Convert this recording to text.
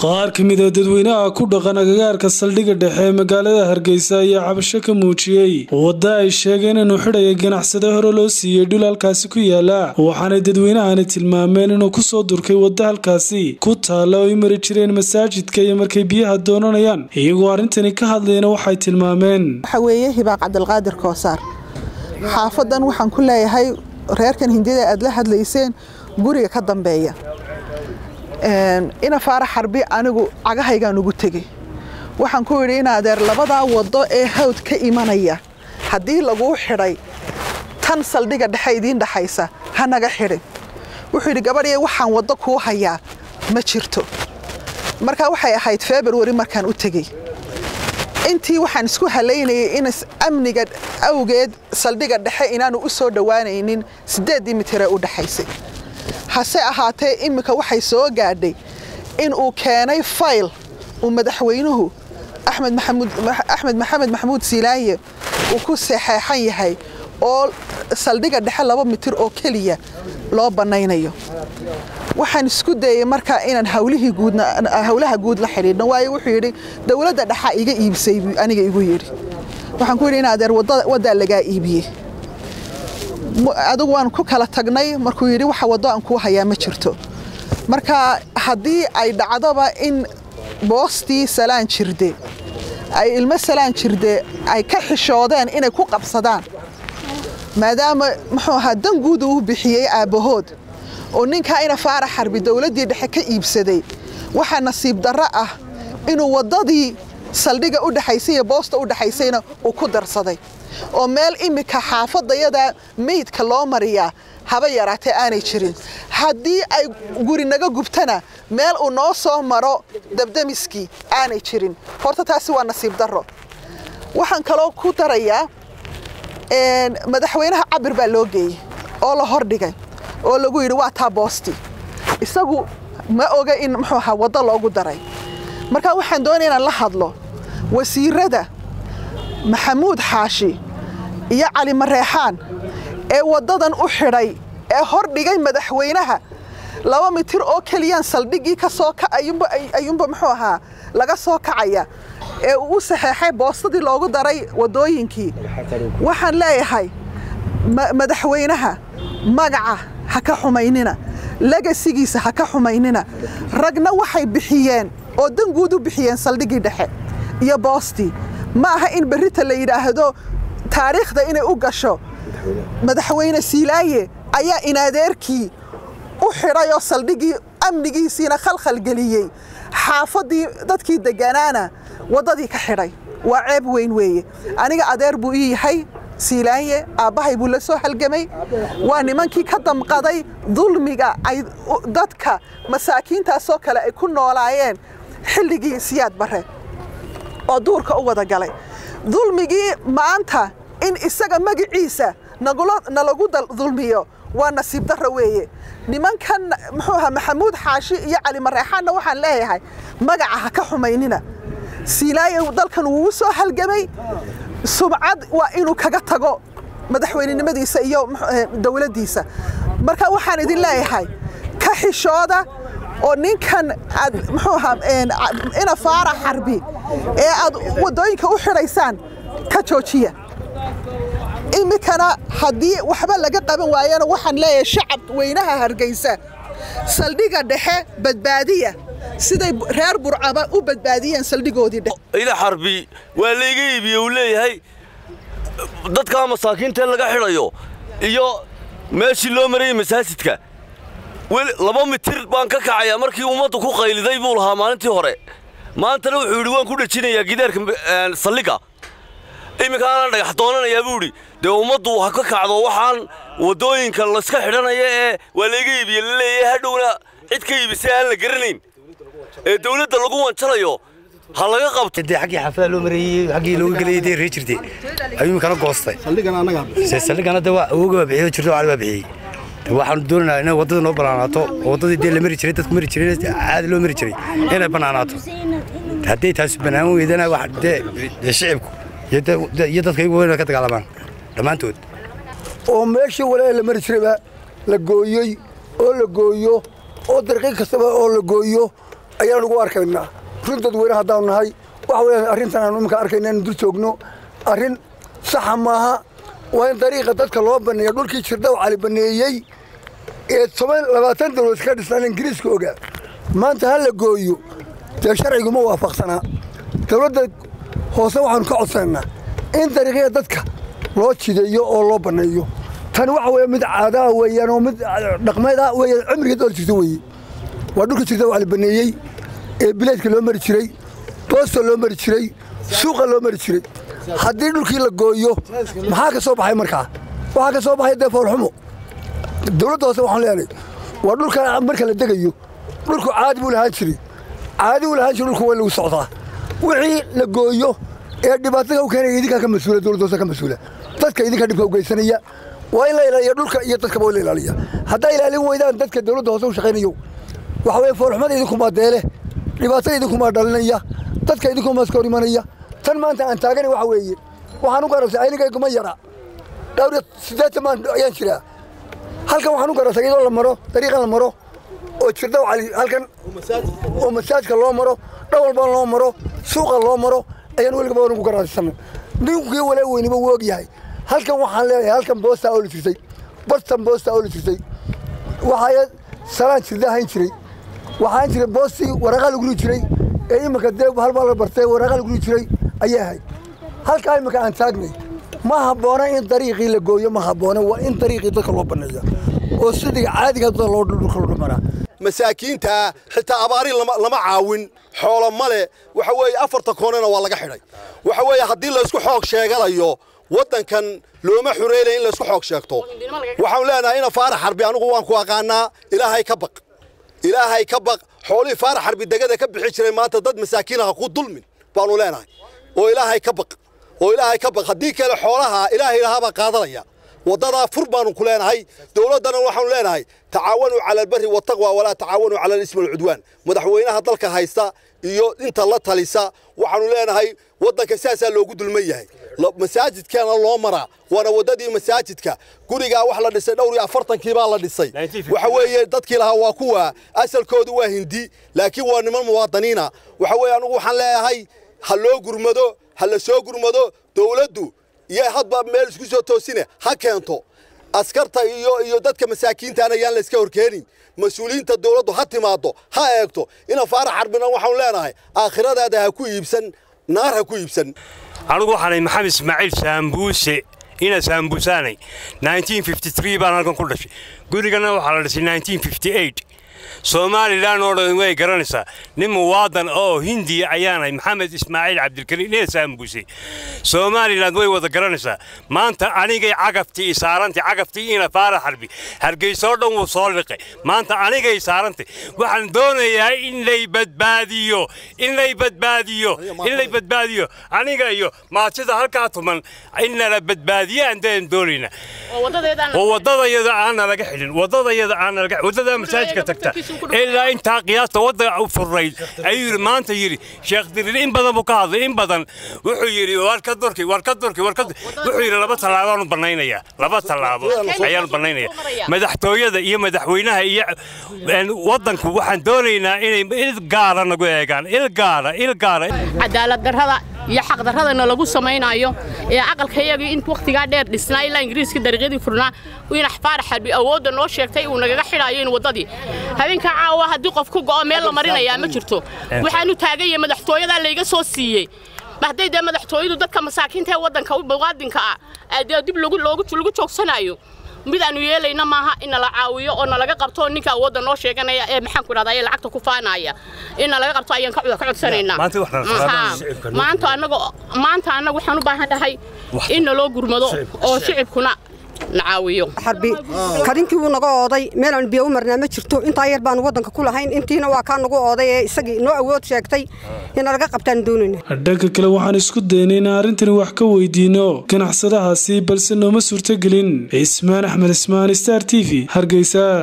qaar ka mid a dadweynaha ku dhaqan agagaarka saldhigga dhexe ee magaalada hargeysa ayaa cabasho ka muujiyey wadda ay sheegeen inuu xidhaya ganacsade hore loo siiyey dhul halkaasi ku yaala waxaanay dadweynahani tilmaameen inuu kusoo durkay wadda halkaasi ku taalla oo ay mari jireen masaajidka iyo markay biyaha doonanayaan iyagoo arrintani ka hadlayna waxay tilmaameen waxa weeye hibaaq cabdilqaadir koosaar xaafadan waxaan ku leeyahay reerkan hindida aad la hadlayseen guriga ka dambeeya ina faara xarbi anigu cagahaygaan ugu tegey waxaan ku yidhi in adeer labadaa waddo ee hawd ka imanaya haddii laguu xidhay tan saldhigga dhexe idiin dhexaysa ha naga xidhin wuxuu yidhi gabadhii waxaan waddo kuu hayaa ma jirto markaa waxay ahayd februari markaan u tegey intii waxaan isku halaynayay in amniga awgeed saldhigga dhexe inaanu u soo dhowaanaynin siddeeddii mitiree u dhexaysay hase ahaatee iminka waxay soo gaadhay in uu keenay fayl uu madaxweynuhu axmed maxamed maxamuud siilaaye uu ku saxeexan yahay oo saldhigga dhexe laba mitir oo keliya loo bannaynayo waxaan isku dayey markaa inaan hawlihii guudhawlaha guud la xidhiidhno waayo wuxuu yidhi dowladda dhexa iga iibsay buu aniga igu yidhi waxaan ku yidhi in adeer waddaa lagaa iibiyey adigu waan ku kala tagnay markuu yidhi waxa waddo aan kuu hayaa ma jirto marka haddii ay dhacdoba in boostii salaan jirde ay ilmo salaan jirde ay ka xishoodeen inay ku qabsadaan maadaama muxuu ahaa dan guudu u bixiyey aabbahood oo ninkaa ina faara xarbi dowladdii dhexe ka iibsaday waxaa nasiib darro ah inuu waddadii saldhigga u dhexaysay iyo boosta u dhexaysayna uu ku darsaday oo meel iminka xaafadayada meydka loo mariyaa haba yaraatee aanay jirin haddii ay guri naga gubtana meel uu noo soo maro dabdamiskii aanay jirin horta taasi waa nasiib darro waxaan kaloo ku darayaa madaxweynaha cabir baa loo geeyey oo la hordhigay oo lagu yidhi waa taa boosti isagu ma oga in muxuu ahaa waddo loogu daray marka waxaan doonaya inaan la hadlo wasiirada maxamuud xaashi iyo cali mareexaan ee waddadan u xidhay ee hor dhigay madaxweynaha laba mitir oo keliyaan saldhiggii ka soo ayuunba muxuu ahaa laga soo kacaya ee uu u saxeexay boostadii loogu daray waddooyinkii waxaan leeyahay madaxweynaha magaca ha ka xumaynina legasigiisa ha ka xumaynina ragna waxay bixiyeen oo dan guud u bixiyeen saldhiggii dhexe iyo boostii ma aha in berrita la yidhaahdo taariikhda inay u gasho madaxweyne siilaaye ayaa inadeerkii u xidhay oo saldhiggii amnigiisiina khalkhalgeliyey xaafaddii dadkii degganaana waddadii ka xidhay waa ceeb weyn weeye aniga adeer buu ii yahay siilaaye aabbahay buu la soo halgamay waa nimankii ka damqaday dulmiga ay dadka masaakiintaasoo kale ay ku noolaayeen xilligii siyaad barre oo duurka u wada galay dulmigii maanta in isaga magiciisa nalagu dulmiyo waa nasiib darro weeye nimankan muxuu ahaa maxamuud xaashi iyo cali mareexaanna waxaan leeyahay magaca ha ka xumaynina siilaaye dalkan wuu soo halgamay subcad waa inuu kaga tago madaxweynenimadiisa iyo dowladdiisa marka waxaan idin leeyahay ka xishooda oo ninkan aad muxuu ahaa ina faara xarbi ee aad waddooyinka u xidhaysaan ka joojiya iminkana haddii waxba laga qaban waayana waxaan leeyahay shacab weynaha hargeysa saldhigga dhexe badbaadiya siday reer burcaba u badbaadiyeen saldhigoodii dhexe ina xarbi waa layga iibiye uu leeyahay dadkaa masaakiintae laga xidhayo iyo meeshii loo marayay masaajidka laba mitir baan ka kacayaa markii ummaddu ku qayliday buu lahaa maalintii hore maantana wuxuu yidhi waan ku dhejinayaa gidaarka saldhigga iminkaanaan dhagax doonanayaa buu idhi dee ummaddu ha ka kacdo waxaan waddooyinka layska xidhanaya ee waa layga iibiye la leeyahay hadhowna cid ka iibisay aan la garanayn ee dawladda lagu wanjalayo ha laga qabto dee xaggii xaafada loo mareeyey xaggii looga gelayay dee ree jirtay ayuu iminkana goostay saldhigana dee waa awooga baa bixiyey jirto cali baa bixiyey waxaanu doonaynaa inay waddada noo bannaanaato oo waddadii dee la mari jiray dadku mari jiray caadi loo mari jiray inay bannaanaato hadday taasi bannaan weydana wax dee shicibku iyo dadka iyagu weyn ka dagaalamaan dhammaantood oo meeshii wale la mari jirayba la gooyey oo la gooyo oo darqiiq kastaba oo la gooyo ayaan ugu arkaynaa run dadweyne haddaanu nahay waxa weeyaan arrintan aanu iminka arkayna innu dul joogno arrin saxa maaha waa in dariiqa dadka loo banneeya dhulkii jirdhaw cali banneeyey ee toban labaatan dawlad ka dhisnaan ingiriiska ogaa maanta ha la gooyo dee sharciguma waafaqsanaa dawladda hoose waxaanu ka codsanaynaa in dariiqyada dadka loo jideeyo oo loo banneeyo tan waxa weeye mid caadaa weeyaan oo mid dhaqmeed ah weeyaan cimrigeed oo jirta weeye waa dhulka jirta waa la baneeyey ee bileedka loo mari jiray boosta loo mari jiray suuqa loo mari jiray haddii dhulkii la gooyo maxaa ka soo baxay markaa waxaa ka soo baxay dee foolxumo dawladda hoose waxaan leenahay waa dhulka marka la degayo dhulku caadi buu lahaan jiray caadi buu lahaan jiray dhulku waa lagu socdaa wixii la gooyo ee dhibaatada u keenaya idinkaa ka mas-uula dawladda hoose ka mas-uula dadka idinka dhibka u geysanaya waa in la ilaaliya dhulka iyo dadkaba waa in la ilaaliya haddaa ilaalin weydaan dadka dawladda hoose u shaqaynayo waxa weeye foolxumada idinkumaa deele dhibaatada idinkumaa dhalinaya dadka idinkumaa iska hor imanaya tan maanta aan taagana waxa weeye waxaan u garabsay aynigayguma yara dhowr iyo siddeetan maan ayaan jiraa halkan waxaan u garabsay iyadoo la maro dariiqan la maro oo jirdhaw cali halkan oo masaajka loo maro dhan walbana loo maro suuqa loo maro ayaan weligaba waan ugu garabsana ninkii walaa weyniba wuu og yahay halkan waxaan leeyahay halkan boostaa oo la jirtay bartan boostaa oo la jirtay waxaa salaan jirda ahayn jiray waxaan jiray boostii waraqaa lagu rii jiray ee iminka dee halbaa la bartay waraqaa lagu rii jiray ayay ahayd halkaa iminka aan taagnay ma habboona in dariiqii la gooyo ma habboona waa in dariiqii dadka loo banneeya oo sidii caadiga dadka loo dhulka loo dhumaraa masaakiinta xitaa abaari lama caawin xoolo male waxa weeye afarta koonena waa laga xidhay waxa weeye haddii laysku xoog sheeganayo waddankan looma xureynaya in laysku xoog sheegto waxaan leenahay ina faarax xarbi anigu waan ku aqaanaa ilaahay ka baq ilaahay ka baq xoolihii faarax xarbi degada ka bixi jiray maanta dad masaakiinaha ku dulmin baanu leenahay oo ilaahay ka baq oo ilaahay ka baq haddii kale xoolaha ilaahay lahaabaa qaadanaya waddadaa fur baanu ku leenahay dowladdana waxaanu leenahay tacaawanuu cala albari wataqwa walaa tacaawanuu cala alismi walcudwaan madaxweynaha dalka haysta iyo inta la talisa waxaanu leenahay waddanka sidaasaa loogu dulman yahay masaajidkeena loo maraa waana waddadii masaajidka gurigaa wax la dhisay dhowr iyo afartankii baa la dhisay waxa weeye dadkii lahaa waa kuwa asalkoodu waa hindi laakiin waa niman muwaadiniina waxa weeye anugu waxaan leeyahay ha loo gurmado ha la soo gurmado dowladdu iyo hadba meel isku soo toosine ha keento askarta iyo iyo dadka masaakiintaana yaan la iska horkeenin mas-uuliyiinta dowladdu ha timaado ha eegto ina faarax xarbina waxaanu leenahay aakhiradaada ha ku iibsan naar ha ku iibsan anigu waxaanay maxamed ismaaciil saambuuse ina saambuusaanay baan halkan ku dhashay gurigana waxaa la dhisay somalilan oo dhan way garanaysaa nin muwaadan oo hindiya ayaanay maxamed ismaaciil cabdilkariim ina saambuuse somalilan way wada garanaysaa maanta anigay cagaftii isaarantay cagaftii ina faara xarbi hargeysoo dhan wuu soo liqay maanta anigay saarantay waxaan doonayaa in lay badbaadiyo in lay badbaadiyo in lay badbaadiyo aniga iyo maatida halkaa tuman in nala badbaadiyo aan deen doonayna oo waddadayada aan nalaga xidhin waddadayada aan nalaga waddada masaajidka tagta ilaa intaa qiyaasta wadda furnayd ayuu yidhi maanta yidhi sheekh dirir in badan buu ka hadlay in badan wuxuu yidhi war ka durki war ka durki war ka wuxuu yidhi laba tallaabaanu bannaynayaa laba tallaabo ayaanu bannaynayaa madaxtooyada iyo madaxweynaha iyo waddanku waxaan doonaynaa inay il gaara nagu eegaan il gaara il gaara cadaalad darrada iyo xaqdarradana lagu samaynayo ee aqalkayagii in wakhtigaa dheer dhisnaa ilaa ingiriiska dariiqyadii furnaa in faarax xarbi awoodda noo sheegtay uu nagaga xidhaayo in waddadii habeenka caawa haddii qof ku go'o meel la marinayaa ma jirto waxaanu taaganya madaxtooyadaa layga soo siiyey hadday dee madaxtooyadu dadka masaakiinta ee waddanka muwaadinka ah dee dib lagu joogsanayo mid aanu yeelayna maaha in nala caawiyo oo nalaga qabto ninka awoodda noo sheeganaya ee maxaan ku idhahdaa ee lacagta ku faanaya in nalaga qabto ayaan ka codsanaynaa maanta annaga maanta annaga waxaan u baahan dhahay in naloo gurmado oo shicibkuna nacaawiyo xarbi karinkii wuu naga ooday meelaan biyo u marnaa ma jirto intaa yar baanu waddanka ku lahayn intiina waa kaa nagu ooday ee isagii noo awood sheegtay in nalaga qabtaan doonayna dhanka kale waxaan isku daynay in arrintani wax ka weydiino ganacsadahaasi balse nooma suurtogelin cismaan axmed ismaan star t v hargeysa